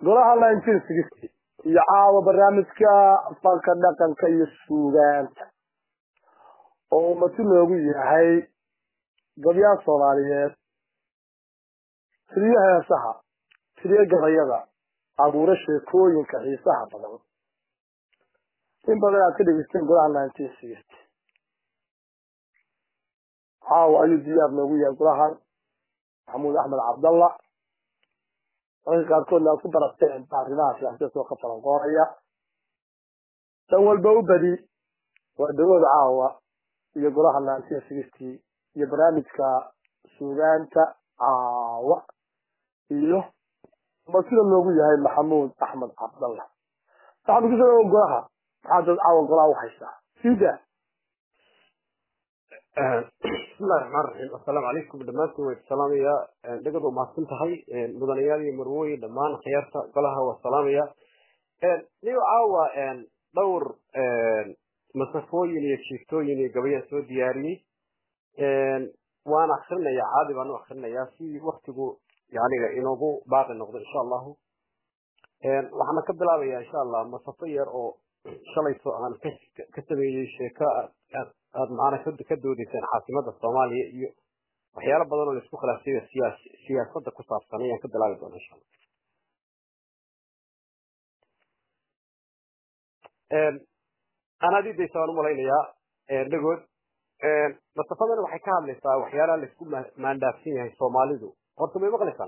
golaha nineteen sixty iyo caawa barnaamijka fanka dhaqanka iyo suugaanta oo mati loogu yahay gabyaha soomaaliyeed tiriyo heesaha tiriyo gabayada abuuro sheekooyinka xiisaha badan in badan aad ka dhegeysteen golaha nineteen sixty caawa ayuu diyaar noogu yahay golahan maxamuud axmed cabdalla dadka qaarkoodna aad ku barateen arrimaha siyaasadeed oo ka falanqoonaya dan walba u badi waa dawada caawa iyo golaha nineteen sixty iyo barnaamijka suugaanta caawa iyo ma sida loogu yahay maxamuud axmed cabdalla waxaanu ku soo golaha maxaa dad caawa golaha u haysaa sida bismillahi raxmaan raxiim assalaamu calaykum dhammaantiin way salaamaya dhegad waa mahadsan tahay mudanayaal iyo marwooyin dhammaan khiyaarta golaha waa salaamaya niyo caawa dhowr masafooyin iyo jiiftooyin iyo gabayaan soo diyaariyey waan akrinaya caadi baan u akrinayaa si waktigu yaniga inoogu baaqi noqdo insha allahu waxaana ka bilaabaya insha allah masafo yar oo shalayto aan ka sameeyey sheeko aad macana ka doodeysaan caasimada soomaaliya iyo waxyaalo badan oo laisku khilaafsay siyaas siyaasada ku saabsan ayaan ka bilaabi doona insha allah anaadidaysa waan umalaynayaa dhagood masafadan waxay ka hadlaysaa waxyaalaha laisku maandhaafsan yahay soomaalidu horta may maqlaysaan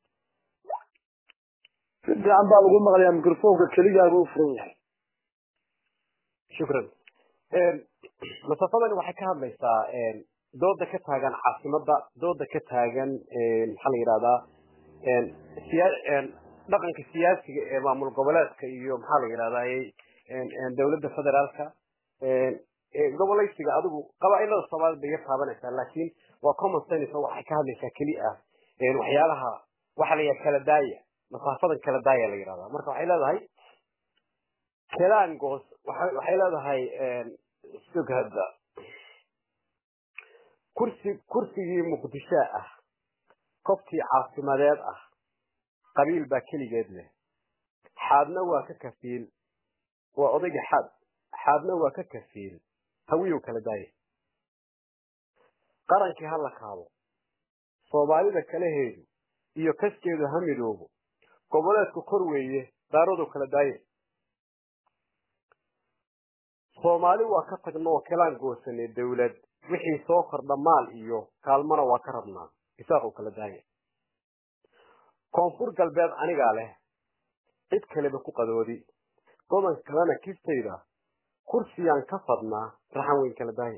si fiican baa lagu maqlayaa microfonka keligaaga u furan yahay shukran masafadan waxay ka hadlaysaa dooda ka taagan caasimada dooda ka taagan maxaa la yidhahdaa dhaqanka siyaasiga ee maamul goboleedka iyo maxaa la yidhahdaa dawladda federaalka gobolaysiga adigu qabaailada soomaalida bay yar taabanaysaa laakiin waa common sense oo waxay ka hadlaysaa keli ah waxyaalaha waxa la yidhaha kala daaya masaafadan kala daaya la yidhahdaa marka waxay leedahay kelangos waxay leedahay sugada kursi kursigii muqdisho ah kobtii caasimadeed ah qabiil baa keligeed leh xaadna waa ka kafiil waa odayga xaad xaadna waa ka kafiil hawiyow kala daaya qarankii ha la kaabo soomaalida kalaheedu iyo kaskeedu ha midoobo goboleedku kor weeye daaradu kala daaye soomaali waa ka tagno kelaan goosane dawlad wixii soo kordha maal iyo kaalmana waa ka rabnaa isaaq u kala daaya koonfur galbeed anigaa leh cid kaleba ku qadoodi goban kalena kistayda kursiyaan ka fadnaa raxan weyn kala daaya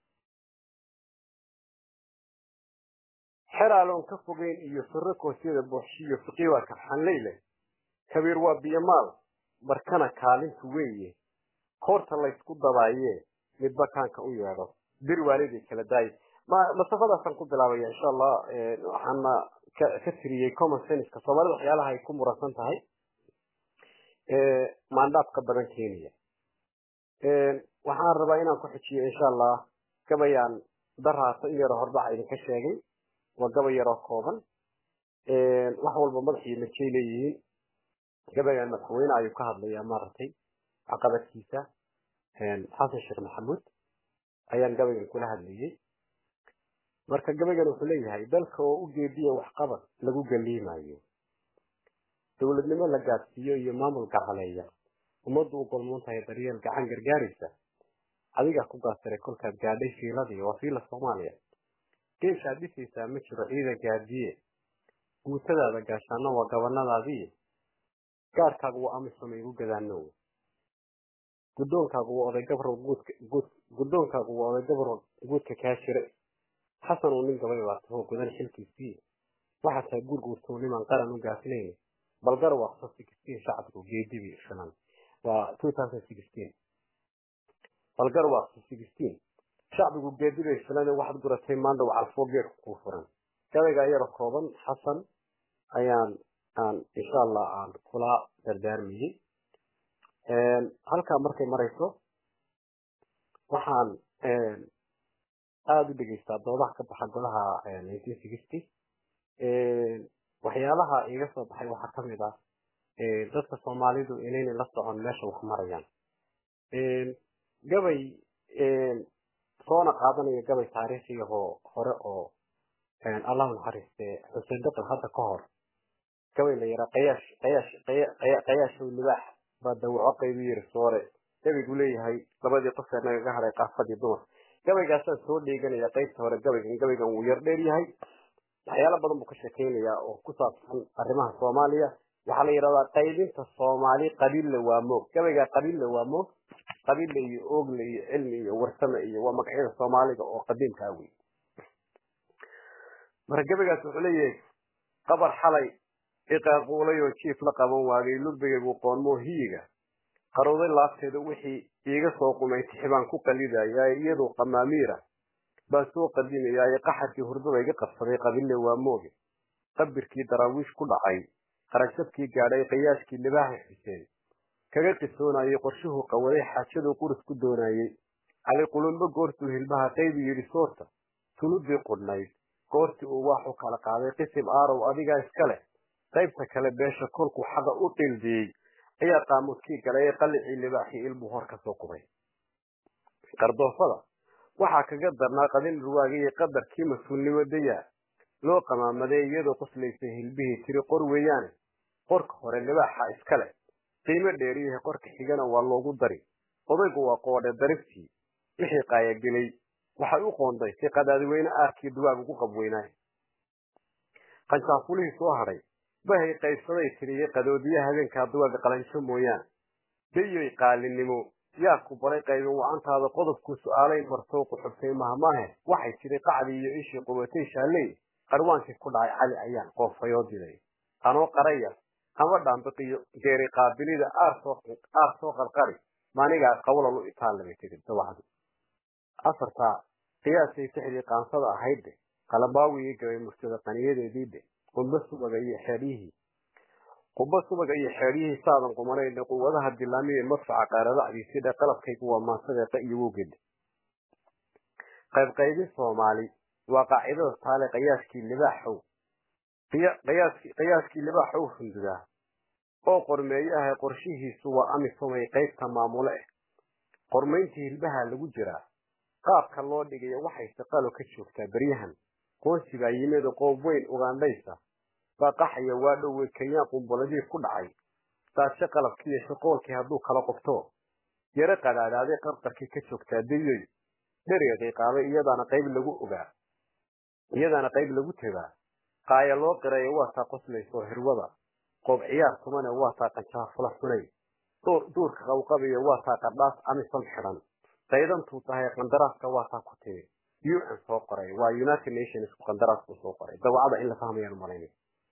xeraaloon ka fogeyn iyo suro koosyada booxshiyo fiqi waa karxanleyle kabiir waa biyomaal markana kaalintu weeye koorta laysku dabaaye midba kaanka u yeedho bir waaliday kala daaye masafadaasaan ku bilaabaya insha allah waxaana ka tiriyey common senska soomaalida waxyaalaha ay ku muransan tahay maandhaafka badan kenya waxaan rabaa inaan ku xujiyo insha allah gabayaan daraasa in yaroo horbaxa idinka sheegay waa gabay yaroo kooban wax walba madaxiyo majay leeyihiin gabayaan madaxweyne ayuu ka hadlayaa maaragtay caqabadkiisa xasan sheekh maxamuud ayaan gabaygan kula hadlayey marka gabaygan wuxuu leeyahay dalka oo u geediya waxqabad lagu galiimayo dowladnimo la gaadsiiyo iyo maamul gacaleeya ummaddu u golmoon tahay daryeel gacan gargaaraysa adigaa ku gaasiray kolkaad gaadhay fiiladii waa fiila soomaaliya geeshaad dhisaysaa ma jiro ciidan gaadiye guutadaada gaashaana waa gabanadaadii gaarkaagu waa amisoma igu gadaano gudoonkaagu waa oday gabrow guudka guud gudoonkaagu waa oday gabrow guudka kaa jira xasan uu nin gabay baa tahoo gudan xilkiisii waxaa tahay guurguurtuu niman qaran u gaafinayn balgar waaqso sixteen shacabku geedibi filan waa two thousand sixteen balgar waaqso sixteen shacbigu geedibay filan waxaad guratay maandhow calfoo geedku kuu furan gabaygaa yaro kooban xasan ayaan aan insha allah aan kula dardaarmayey halkaa markay marayso waxaan aada u dhegeystaa doodaha ka baxa golaha nineteen sixty waxyaalaha iga soo baxay waxaa kamid ah dadka soomaalidu inayna la socon meesha wax marayaan gabay soona qaadanaya gabay taariikhiyahoo hore oo allahu naxariiste xuseen daqal hadda ka hor gabay la yaraa qayaash qayaash qayaashow libaax baa dawaco qaybu yiri soore gabaygu leeyahay labadii qofee nagaga hadhay qaafadii dumar gabaygaasaan soo dheeganaya qaybta hore gabaygan gabaygan wuu yar dheer yahay waxyaalo badan buu ka sheekeynayaa oo ku saabsan arrimaha soomaaliya waxaa la yidhahdaa qaybinta soomaali qabiille waa moog gabaygaa qabiille waa moog qabiille iyo oogle iyo cilmi iyo warsame iyo waa magacyada soomaaliga oo qadiimkaa wey marka gabaygaas wuxuu leeyahay qabar xalay iqaaquulay oo jiif la qaban waagay lubigaygu qoonmoo hiyiga qarowday laabteeda wixii iiga soo qumay tixibaan ku qalidayaa iyadoo qamaamiira baan soo qadimayaaye qaxarkii hurdada iga qabsaday qabille waa mooge qabirkii daraawiish ku dhacay qarashabkii gaadhay qayaashkii libaaxa xuseen kaga qisoonayay qorshuhuu qawaday xaajaduu qurus ku doonayey cali qulumbo goortuu hilbaha qaybi yidhi soorta tuludii qudhnayd goortii uu waaxu kala qaaday qisim aarow adigaa iska leh qaybta kale beesha kolkuu xaga u dhildiyey ayaa qaamuudkii galay ee qallicii libaaxii ilbuu hor ka soo qubay qardoofada waxaa kaga darnaa qadin ruwaagay iyo qadarkii mas-uulnimo dayaa loo qamaamaday iyadoo qoslaysay hilbihii tiri qor weeyaane qorka hore libaaxa iska leh qiimo dheeriyahay qorka xigana waa loogu dari odaygu waa qoodhe dariftii wixii qaayagelay waxay u qoonday si qadaadiweyne aarkii duwaag ugu qabweynaay qanjaafulihii soo hadhay bahay qaybsaday tiriyey qadoodiyaha habeenkaa duwaaga qalanjo mooyaane dayoy qaalinimo yaa ku baray qaybin wacantaada qodobkuu su-aalay martowqu xubtay mahmaahe waxay tiri qacdii iyo ishii qubatay shaalley qarwaankii ku dhacay cali ayaan qoofayoo diday anoo qaraya ama dhaambiqiyo geeri qaabilida aar soo qarqari maanigaa qawlal u itaalabay tiri dawacdu afartaa qiyaasay tixdii qaansada ahaydde qalabaawiii gabay murtada qaniyadeediide qumba subaga iyo xeeryihii qumba subaga iyo xeeryihii saadan qumanayne quwadaha dilaamiye madfaca qaaradacdiisidhe qalabkaygu waa maansadeeqa iyo wowgede qaybqaybin soomaali waa qaacidada taale qiyaaskii libaaxow qiyaaskii libaaxow hundudaa oo qormeeyo ahay qorshihiisu waa amisomay qaybta maamule ah qormayntii hilbaha lagu jiraa qaabka loo dhigayo waxay shaqalo ka joogtaa beryahan qoonsi baa yimid qoob weyn ugandhaysa baa qaxaya waa dhowe kenyaan qumbuladii ku dhacay daashe qalabkiiyo shaqoolkii hadduu kala qobto yaro qadaadaaday qarqarkii ka joogtaa dayoy dheriga qaaday iyadaana qayb lagu ogaa iyadaana qayb lagu tegaa qaaya loo qirayo waa taa qoslayso hirwada qoob ciyaar tumane waa taa qanjaafula xunay duurka qawqabiyo waa taa qardhaas amisan xidhan qaydantuu tahay qandaraaska waa taa ku timi un soo qoray waa united nations qandaraasku soo qoray dawacada in la fahmayaan malaynay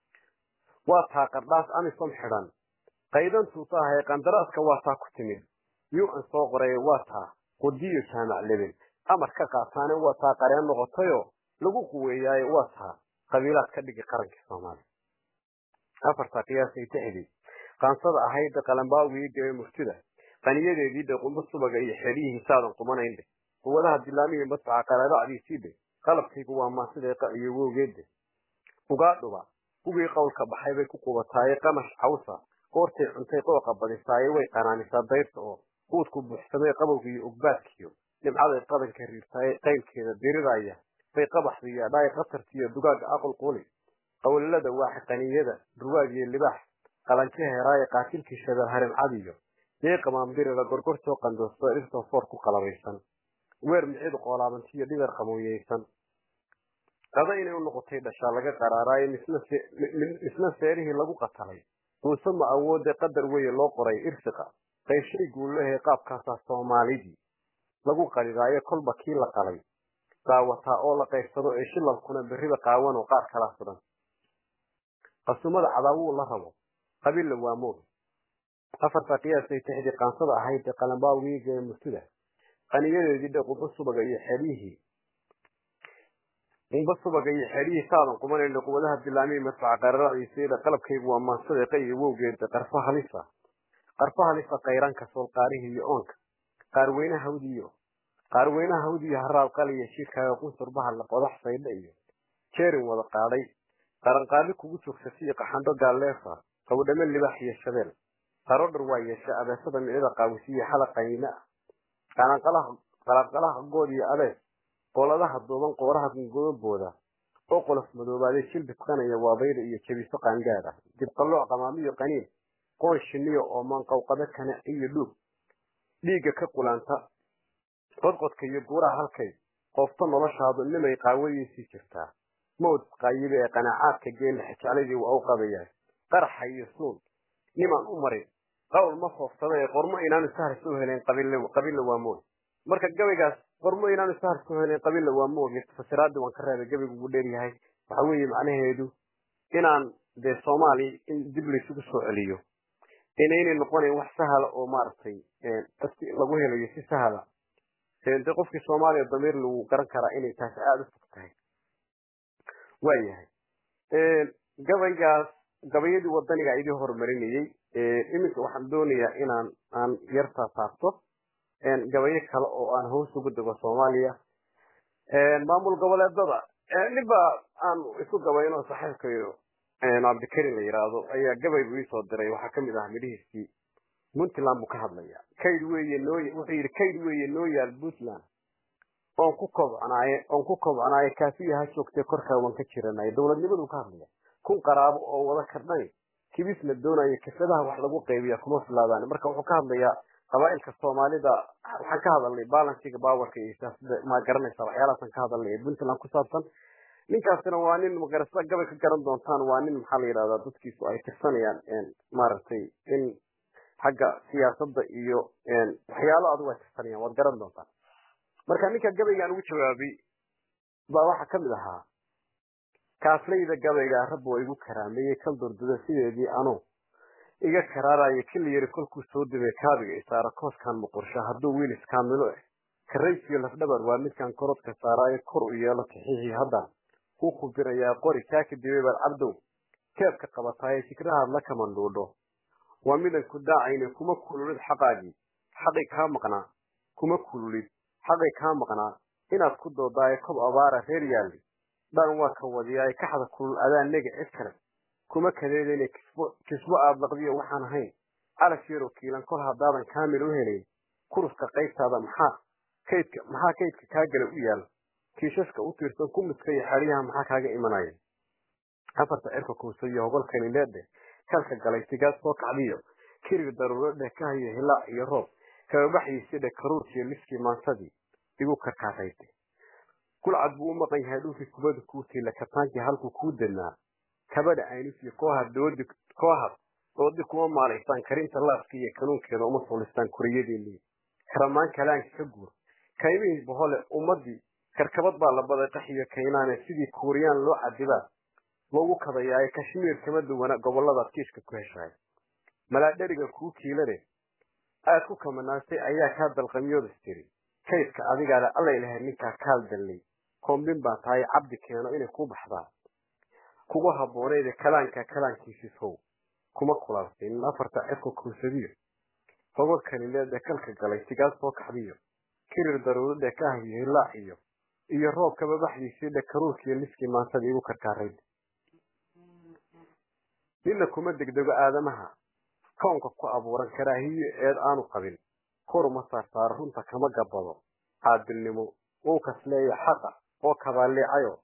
waa taa qardhaas amisom xidhan qaydantuu tahay qandaraaska waa taa ku timid un soo qoray waa taa qudiyo jaamac lebel amar ka qaataane waa taa qareen noqotayoo lagu quweeyaayo waa taa qabiilaad ka dhigi qarankii soomaaliya afartaa qiyaasay tixdii qaansada ahaydda qalambaawigii gabay murtida qaniyadeedii dhe qumbo subaga iyo xeryihii saadan qumanaynde quwadaha dilaamiya madfaca qaraadacdiisiide qalabkaygu waa maasideeqa iyo wowgeede ugaadhuba kuwii qowlka baxay bay ku qubataaye qamash cawsa goortay cuntay qooqa badisaaye way qanaanisaa dayrta oo quudku buuxsamay qabowga iyo ogbaadkiyo dhimcaday qadanka riirtaaye qaylkeeda diriraya bay qabaxdiiyo dhaay qatartiiyo dugaaga aqal quli qowlalada waaxa qaniyada ruwaagiyo libaax qalanjo heeraaye qaatilkii shabeel harimcadiyo dee qamaambirida gorgortoo qandoosto dhirtoo foor ku qalabaysan weer micidu qoolaabantiyo dhigar qamoyeysan qada inay u noqotay dhashaa laga qaraaraayo misna seerihii lagu qatalay muuse ma awoode qadar weye loo qoray irsiqa qaybshay guullahee qaabkaasaa soomaalidii lagu qalidaayo kolba kii la qalay daawataa oo la qaybsado ee shilalkuna berriba qaawan oo qaar kala sudan qasumada cadaawuu la rabo qabilla waa moog afarta qiyaasay tixdii qaansada ahayd ee qalambaawigii gee murtida qaniyadeedii dhe qumbo subaga iyo xeryihii qumbo subaga iyo xeryihii saadan qumanayna quwadaha dilaamiya madfaca qararacdiisiida qalabkaygu waa maansadeeqa iyo wowgeeda qarfo halisa qarfo halisa qayranka soolqaarihii iyo oonka qaarweyne hawdiyo qaarweynaha hawdiyo haraab qaliya shirkaaga qunsurbaha la qodax saydha iyo jeerin wada qaadhay qaranqaali kugu joogsasiyo qaxandho gaalleefa qawdhame libax iyo shabeel qarodhar waa yeesha abeesada micida qaawisiya xalaqayna qalaqalaha good iyo abees qoladaha duuban qooraha gungobooda oo qolof madoobaaday jilbisqanaya waabayda iyo jabiso qaangaad ah dibqalooc qamaamiyo qaniin qoon shiniyo oo maanqawqado kana iyo dhuug dhiigga ka qulaanta qodqodka iyo guuraha halkay qoofto noloshaadu nimay qaawadiisii jirtaa mawd qaayibe ee qanaacaadka geella xijaaladii waa u qabayahay qaraxa iyo suun nimaan u marin qawl ma foofsada ee qormo inaanu sahar soo helayn qabilla waa moog marka gabaygaas qormo inaanu sahar soo helayn qabilla waa moog fasiraadii waan ka reebay gabaygu wuu dheeryahay waxa weeye macnaheedu inaan dee soomaaliya in dib laysugu soo celiyo inaynay noqonayn wax sahla oo maaragtay lagu helayo si sahla de qofkii soomaaliya damiir lagu garan karaa inay taasi aada u fog tahay waayahay gabaygaas gabayadii wadaniga idii horumarinayey iminka waxaan doonayaa inaan aan yartaa saarto gabayo kale oo aan hoos ugu dego soomaaliya maamul goboleedada ninba aan isu gabayno saxiibkayo cabdikarin la yidhaahdo ayaa gabaygu iisoo diray waxaa kamid ah midhihiisii puntland buu ka hadlaya kayd weeye noo wuxuu yidhi kayd weeye noo yaal puntland oon ku kobcnaaye oon ku kobcnaaye kaafiya ha joogtee korkaa waan ka jiranay dowladnimaduu ka hadlaya kun qaraabo oo wada kardhay kibisna doonaya kafadaha wax lagu qaybiya kuma filaadaan marka wuxuu ka hadlayaa qabaa'ilka soomaalida waxaan ka hadalnay balansiga baawarka iyo siyaasada ma garanaysa waxyaalahaasaan ka hadalnay ee puntland ku saabsan ninkaasina waa nin magarasa gabay ka garan doontaan waa nin maxaa la yidhahdaa dadkiisu ay tirsanayaan maaragtay in xagga siyaasadda iyo waxyaalo adigu ay tirsanayaan waad garan doontaan marka ninka gabaygaan ugu jawaabay baa waxaa kamid ahaa kaaflayda gabayga rabbi waa igu karaameeyey kal durduda sideedii anuu iga karaaraya kili yari kolkuu soo dibay kaabiga isaara kooskan muqursha hadduu wiil iskaamilo eh karaysiyo lafdhabar waa midkan korodka saaraayo kor u yeelo taxiixii haddaan ku kubirayaa qori kaaka dibay baad cabdow keebka qabataaye fikrahaad la kamandhuudho waa midan ku daacayne kuma kululid xaqaagii xaqi kaa maqnaa kuma kululid xaqi kaa maqnaa inaad ku doodaayo kob abaara reer yaalli dhan waa ka wadiyaaye kaxda kulul adaa nega cid kale kuma kadeedayne kisbo kisbo aad laqdiyo waxaan ahayn calas yaroo kiilan kol haddaadan kaamil u helayn kuruska qaybtaada maxaa kaydka maxaa kaydka kaa gala u yaal kiishaska u tiirsan kumiska iyo xadhiyaha maxaa kaaga imanaya afarta cirka kuusa iyo hogolkani leedhe kalka galay sigaad soo kacdiyo kirig daruuro dheh ka hayo hilaac iyo roob kababaxyiisi dheh karuurkiyo liskii maantadii igu karkaarayde kulcad buu u maqan yahay dhulkii kubada kuu tiila kabtaankii halkuu kuu dadnaa kabadha aynusiyo koohad doodi koohad doodi kuma maalaystaan karinta laaska iyo kanuunkeeda uma sulistaan kuriyadiinii karamaan kalaanka ka guur kaymihii bohole ummadii karkabad baa la baday qaxiyo kaynaane sidii kuuriyaan loo cadibaa loogu kadayaaye kashmiir kama duwana goboladaad kiishka ku heshaay malaadheriga kuu kiilane aad ku kamanaastay ayaa kaa dalqamyoodas tiri kaydka adigaale allay lahayd ninkaa kaal dallay koombin baa tahay cabdi keeno inay ku baxdaa kugu habbooneede kalaanka kalaankiisisow kuma kulaalsaynin afarta cirka kuusadiyo hogo kanileede kalka galay sigaad soo kaxdiyo kirir daruuradhe ka ahiyo hilaac iyo iyo roob kababaxdiisii dhe karuurkiiyo liskii maantada igu karkaarayd nina kuma degdego aadamaha kownka ku abuuran karaahiyo eed aanu qabin koruma saarsaaro runta kama gabado caadilnimo wuu kasleeya xaqa oo kabaaliicayo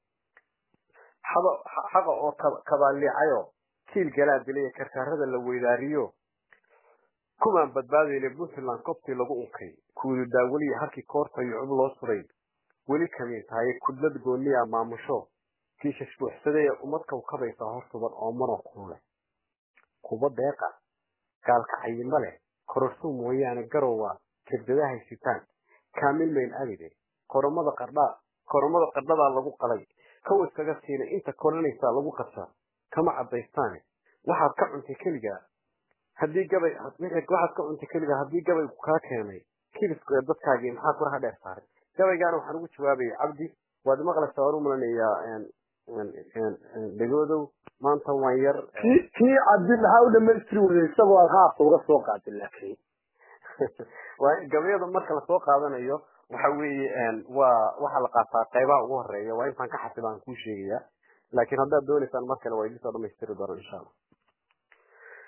xaqa oo kabaaliicayo kiil galaa dilaya karkaarada la weydaariyo kumaan badbaadayna puntland kobtii lagu unkay kuudu daawaliya halkii koorta iyo cub loo suray weli kamiin tahay kudlad gooniya maamusho kiishash buuxsaday ee ummad kawkabaysaa hortuban oo mano kulule kuba deeqa gaalka cayimo leh kororso mooyaane garowa kebdadahay sitaan kaamil mayn abide koromada qardhaa koromada qardhadaa lagu qalay kow iskaga siinay inta koranaysaa lagu qabsaa kama caddaystaane waxaad ka cuntay keligaa haddii gabay waxaad ka cuntay keligaa haddii gabaygu kaa keenay kibisku ee dadkaagii maxaa kuraha dheer saaray gabaygaana waxaan ugu jawaabayay cabdi waad maqlaysaa waan u malanayaa dhegoodow maanta waan yar kii cabdi maxaa u dhamaystiri weyday isagoo aad haafta uga soo qaatay laakiin gabayada marka lasoo qaadanayo waxa weeye waa waxaa la qaataa qaybaha ugu horeeya waa intaan ka xasibaan kuu sheegaya laakiin haddaad doonaysaan mar kale waa idin soo dhamaystiri doona insha allah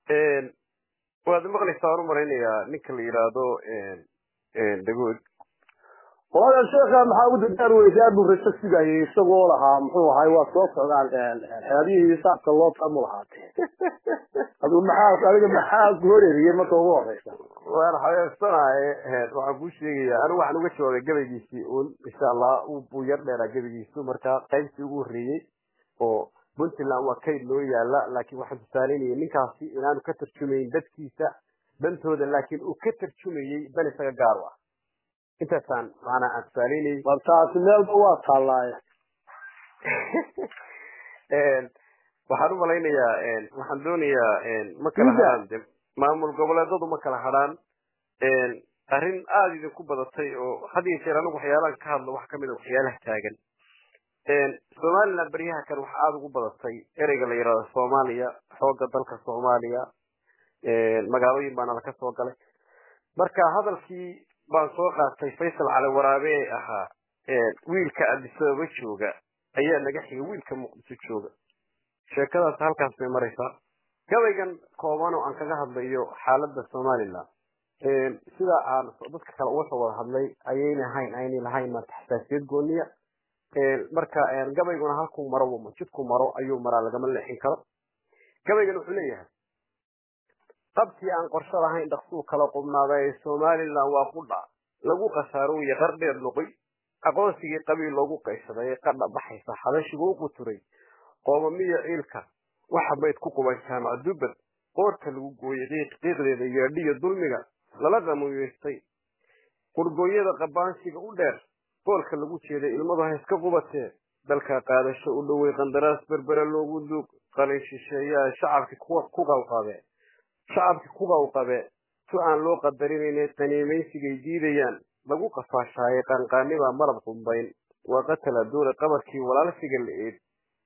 waad maqlaysaa waan u malaynayaa ninka la yidhaahdo dagood qolada sheekha maxaa ugu dardaar weysay aad buu rajo sugayay isagoo lahaa muxuu ahay waa soo socdaan xeebihii hisaabka loo tamu lahaatee adigu maxaa adiga maxaa ku horeriyey marka ugu horeysa waan xabeebsanahay waxaan kuu sheegayaa anigu waxaan uga jawaabay gabaygiisii un insha allah buu yar dheeraa gabaygiisu marka qaybtii ugu horreeyey oo puntland waa kayd loo yaala laakiin waxaan tusaalaynayay ninkaasi inaanu ka tarjumayn dadkiisa dantooda laakiin uu ka tarjumayey dan isaga gaar u ah intaasaan maanaa aan tusaalaynayay war taasi meelba waa taallaaye waxaan u malaynayaa waxaan doonayaa ma kala hadhaan de maamul goboleedadu ma kala hadhaan arrin aada idinku badatay oo had iyo jeer anigu waxyaalahan ka hadlo wax kamid a waxyaalaha taagan somaliland beryaha kan waxa aada ugu badatay ereyga la yidhahdo soomaaliya xoogga dalka soomaaliya magaalooyin baana laka soo galay marka hadalkii baan soo qaatay faysal cali waraabe ee ahaa wiilka adisababa jooga ayaa naga xigay wiilka muqdiso jooga sheekadaas halkaas bay maraysaa gabaygan kooban oo aan kaga hadlayo xaaladda somaliland sida aan dadka kale uga soo wada hadlay ayayna hayn aynay lahayn maanta xasaasiyad gooniya marka gabayguna halkuu maro jidku maro ayuu maraa lagama leexin karo gabaygan wuxuu leeyahay qabtii aan qorsho lahayn dhaqsuu kala qubnaaday somaliland waa qudha lagu khasaarowiye qar dheer noqoy aqoonsigii qabiil loogu qaysaday ee qadha baxaysa xabashigu u quturay qoomamiya ciilka waxa bayd ku quban jaamac dubad qoorta lagu gooyey qiiq qiiqdeeda yeedhiyo dulmiga lala qamuyeystay qurgooyada qabaansiga u dheer boolka lagu jeeday ilmadu ha iska qubatee dalka qaadasho u dhowey qandaraas berbere loogu duug qalin shisheeyaa shacabki ku qawqabe shacabki ku qawqabe tu aan loo qadarinayne qaniimaysigay diidayaan lagu qafaashaaye qaanqaanibaa malab qumbayn waa qatala duure qabarkii walaalsiga la-eed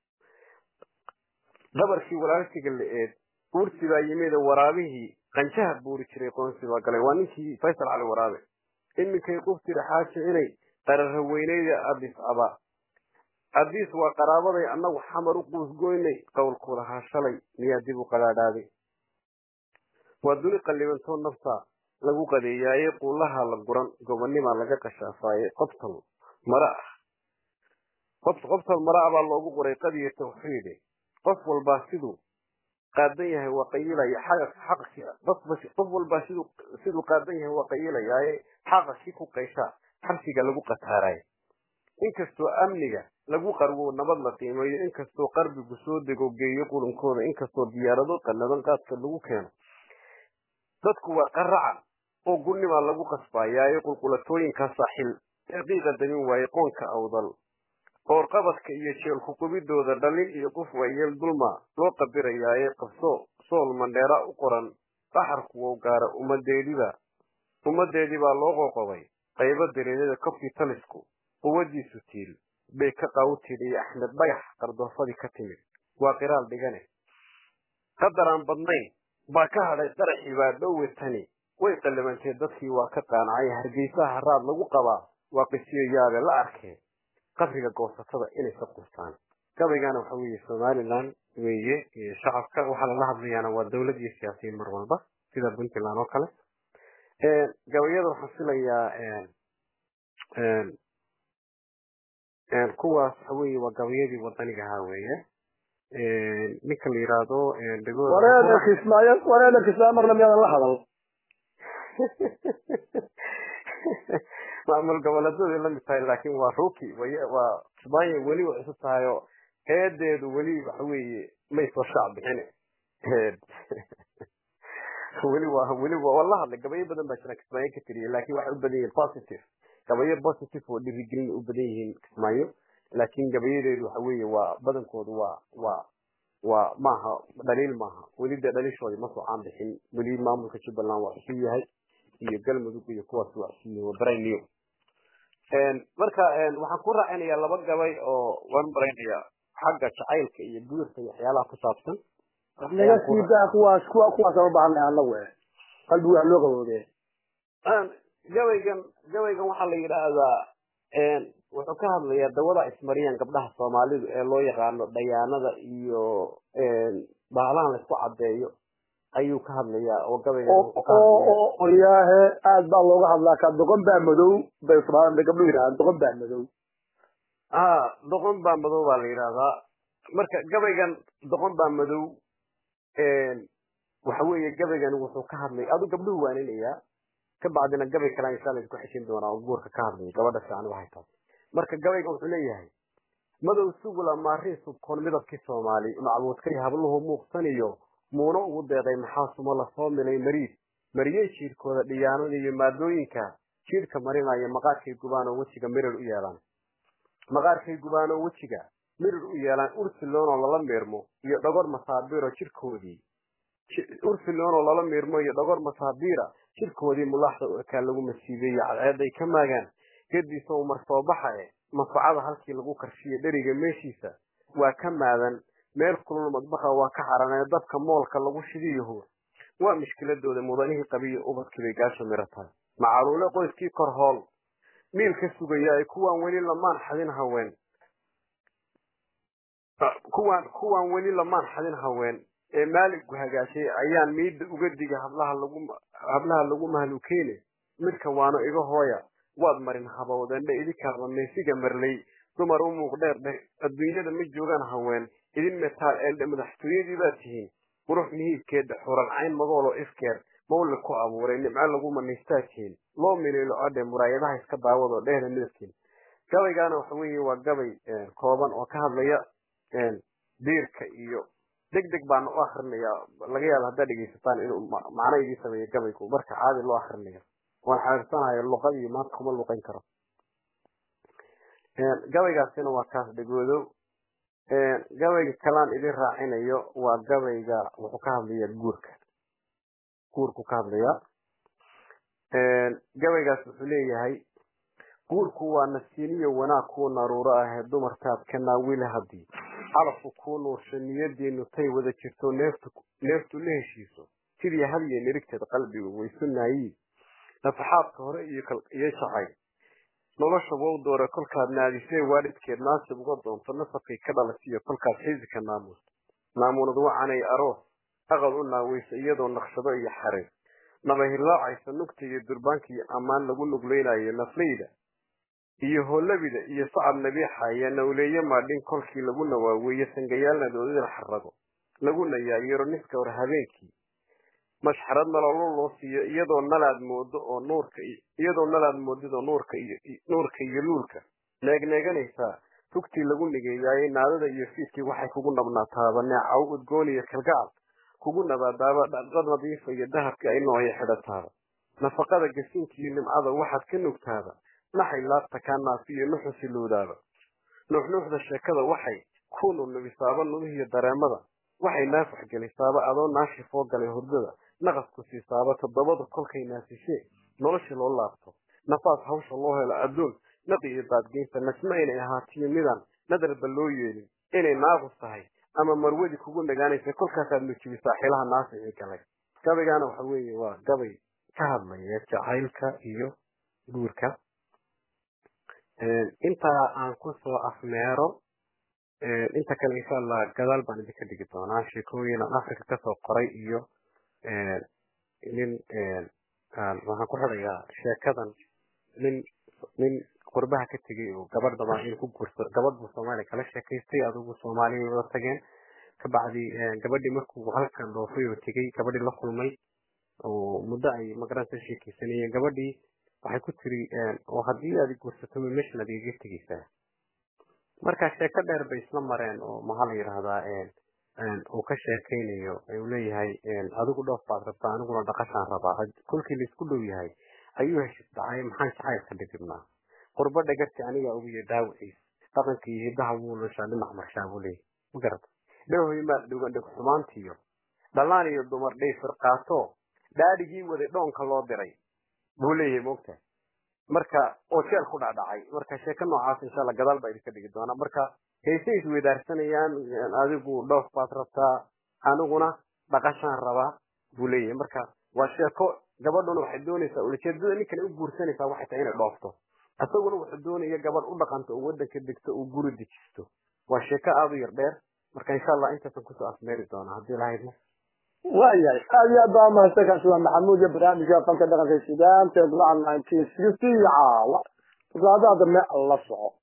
qabarkii walaalsiga la-eed uursi baa yimida waraabihii qanjaha buuri jiray qoonsi baa galay waa ninkii faysal cali waraabe iminkay quftira xaaja inay qarara weyneyda adis aba adis waa qaraabaday annagu xamar u quusgoynay qowlku lahaa shalay miyaa dib u qadaadhaaday waa duni qallibantoo nafta lagu qadeeyaaye quulaha la guran gobonimaa laga qashaafaayey qobtal mara ah qobtal mara ah baa loogu qoray qadiya tawxiide qof walbaa siduu qaadan yahay waa qayilaya qof walbaa siduu siduu qaadan yahay waa qayilayaaye xaqashi ku qayshaa xabsiga lagu qataarayo inkastoo amniga lagu qarwo nabad la qiimeeyo inkastoo qarbigu soo dego geeyo qulunkooda inkastoo diyaarado qanadan qaadka lagu keeno dadku waa qaracan oo gunimaa lagu qasbayaaye qulqulatooyinka saaxil ee qiiqa damin waaye qoonka awdal qoorqabadka iyo jeelku qubidooda dhalin iyo qof waayeel dulma loo qabirayaaye qabso sool mandheera u qoran baxarku wou gaara ummadeediba ummadeedibaa loo qoqobay qaybo dareerada kofkii talisku quwadiisu tiil bay ka qaawtid iyo axmed dhagax qardoofadii ka timid waa qiraal dhigane qadaraan badnayn baa ka hadhay qaraxii baa dhowe tani way qallabantee dadkii waa ka qaanacay hargeysaha haraad lagu qabaa waa qisiyo yaabe la arkee qabriga goosatada inay ka qustaan gabaygana waxa weeye somaliland weeye shacabka waxaa lala hadlayaana waa dowlad iyo siyaasiyiin mar walba sida puntland oo kale gabayada waxaan filayaa kuwaas waxa weeye waa gabayadii wadaniga ahaa weeye ninka la yidhaahdo wareeda kismaayo wareeda kismaayo marna miyaadan la hadal maamul goboleedaday la mid tahay laakiin waa ruki waa kismaayo weli way cusub tahay oo eedeedu weli waxa weeye may soo shaac bixine weli waa weli waa la hadlay gabayo badan baa jira kismaayo ka tiriyay laakiin waxay u badan yihiin positive gabayo positive oo dhiirigelin u badan yihiin kismaayo laakiin gabayadeedu waxa weeye waa badankoodu waa waa waa maaha dhaliil maaha weli dee dhaliishoodii ma soo caan bixin weli maamulka jubbaland waa cusub yahay iyo galmudug iyo kuwaas waa cusub yihiin waa brand new marka waxaan ku raacinayaa laba gabay oo waan baraynayaa xagga jacaylka iyo guurka iyo waxyaalaha ku saabsan naga sii daa kuwaas kuwa kuwaas aan u baahanay anagu eh qalbigu wax loo qaboobee gabaygan gabaygan waxaa la yidhaahdaa wuxuu ka hadlayaa dawada ismariyaan gabdhaha soomaalidu ee loo yaqaano dhayaanada iyo bahalahan laisku caddeeyo ayuu ka hadlayaa oo gabayga oo qoryaahe aad baa looga hadlaa ka doqon baa madow bay soomaalida gabdho yidhahdaan doqon baa madow ha doqon baa madow baa la yidhahdaa marka gabaygan doqon baa madow waxa weeye gabaygan wuxuu ka hadlay adu gabdhuhu waaninayaa ka bacdina gabay kale insha alla isku xeshin doonaa oo guurka ka hadlaya gabadha fiican waxay tahay marka gabayga wuxuu leeyahay madow sugula maarii subkoon midabkii soomaali macbuudkay habluhu muuqsaniyo muuno ugu deeday maxaa sumo lasoo milay mariid mariyey jiirkooda dhiyaanada iyo maadooyinka jiirka marinaya maqaarkay gubaan oo wejiga mirir u yeelaan maqaarkay gubaan oo wejiga mirir u yeelaan ursiloonoo lala meermo iyo dhogor masaabiiro jirkoodii ursiloonoo lala meermo iyo dhogor masaabiira jirkoodii mulaaxda u ekaa lagu masiibeeye cadceeday ka maagaan gediisa u mar soo baxa e manfacada halkii lagu karshiye dheriga meeshiisa waa ka maadan meel kulul madbaqa waa ka xaranee dabka moolka lagu shidiyaho waa mishkiladooda mudanihii qabiya ubadkii bay gaasho miro tahay macaluule qoyskii kor hool miil ka sugaya ay kuwaan weli lamaan xadin haween kuwaan kuwaan weli lamaan xadin haween ee maaligku hagaashay ayaan miidda uga diga hablaha lagu hablaha lagu mahlukeene midka waano iga hooya waad marin habowdendhe idinkaaba meesiga marlay dumar u muuq dheer dheh adduunyada ma joogaan haween idin metaal eldhe madaxtooyadii baad tihiin qurux mihiibkeeda xuran cayn magoolo ifkeer mawle ku abuuray nimco lagu maniistaa tihiin loo miliilo odhe muraayadaha iska daawado dhehda midabkiin gabaygaana waxa weeye waa gabay kooban oo ka hadlaya diirka iyo deg deg baana u akrinayaa laga yaaba haddaad dhegaysataan inuu macno idii sameeyo gabaygu marka caadi loo akrinayo waan xaqiirsanayo luqadii maanta kuma luqayn karo gabaygaasina waa kaas dhegoodow gabayga kalaan idin raacinayo waa gabayga wuxuu ka hadlaya guurka guurku ka hadlaya gabaygaas wuxuu leeyahay guurku waa nasiiniyo wanaag kuu naruuro ahee dumarkaad ka naawile haddii calafku kuu nuursha niyadiinu tay wada jirto neeftu neeftu la heshiiso sidii hadiyo nirigteed qalbigu waysu naayiin nafaxaadka hore iyo iyo jacayl nolosha wow doore kolkaad naadisee waalidkeed naasib uga doonto nasabkay ka dhalasiyo kolkaad xisika naamuusto naamunad wacanay aroos aqal u naaweysa iyadoo naqshado iyo xariir nabahirlaacaysa nugta iyo durbaanka iyo ammaan lagu nugleynayo nafleyda iyo hoolabida iyo sacab nabiixaya nawleeye maadhin kolkii lagu nawaaweeye sangayaalna doodida xarago lagu nayaayiro niska hor habeenkii mashxarad nololo loo siiyo iyadoo nalaad moodo oo nuurka iyadoo nalaad moodidoo nuurka iyo nuurka iyo luulka neegneeganaysaa tugtii lagu nigeeyaayey naadada iyo fiidkii waxay kugu nabnaataaba neecaw udgoon iyo kalgacal kugu nabaadaaba dhaqad nadiifa iyo dahabkii ay nooya xidhataaba nafaqada gasinka iyo nimcada waxaad ka nugtaaba naxay laabta kaa naafiyo nuxusilowdaaba nuuxnuuxda sheekada waxay ku nurnubisaaba nubihiyo dareemada waxay naafax gelisaaba adoo naashi foo galay hurdada naqasku siisaaba toddobada kolkay naasishee noloshii loo laabto nafaas hawsha loo helo adduun naqi iyo daadgeynta nasma inay ahaatiyo midaan nadarba loo yeelin inay naaqus tahay ama marwadi kugu nagaanaysa kolkaasaad nujibisaa xilaha naasixii galay gabaygaana waxa weeye waa gabay ka hadlaya jacaylka iyo guurka intaa aan kusoo afmeero inta kale insha allah gadaal baan idinka dhigi doonaa sheekooyin aan africa kasoo qoray iyo nin waxaan ku xidhayaa sheekadan nin nin qurbaha ka tegay oo gabadh dabaan in ku guursa gabadh buu soomaaliya kala sheekaystay adugu soomaaliya wada tageen kabacdi gabadhii markuu halkan dhoofay oo tegay gabadhii la kulmay oo muddo ay magaransa sheekaysanayeen gabadhii waxay ku tiri oo haddii aad guursato meeshan aad igaga tegaysaa marka sheeko dheer bay isla mareen oo maxaa la yidhahdaa uu ka sheekaynayo uu leeyahay adigu dhoof baad rabtaa aniguna dhaqashaan rabaa kolkii laisku dhow yahay ayuu heshis dhacay maxaan jacaylka dhidibnaa qurbo dhagarti anigaa ugiyo dhaawaciis dhaqanka iyo hiddaha wuu lushaa dhinac marshaa buu leeyahy ma garata dhahoy maad dhugan dhig xumaantiyo dhallaan iyo dumar dhay firqaato dhaadhigii waday dhoonka loo diray buu leeyahay moogta marka oo jeel ku dhacdhacay marka sheeko noocaas insha alla gadaal baa idinka dhigi doonaa marka heysay isweydaarsanayaan adigu dhoof baad rabtaa aniguna dhaqashaan rabaa buu leeyahay marka waa sheeko gabadhuna waxay doonaysaa ulajeedada ninkana u guursanaysaa waxay tahay inay dhoofto isaguna wuxuu doonaya gabadh u dhaqanto oo waddanka degto uu guri dejisto waa sheeko aada u yar dheer marka insha allah intaasan kusoo afmeeri doonaa haddii lahaydna waayahay aad iyo aad baa mahadsan kaasi waa maxamuud iyo barnaamijka fanka dhaqanka suudaan ee golaha nineteen sixty caawa todobaadaha dambe la soco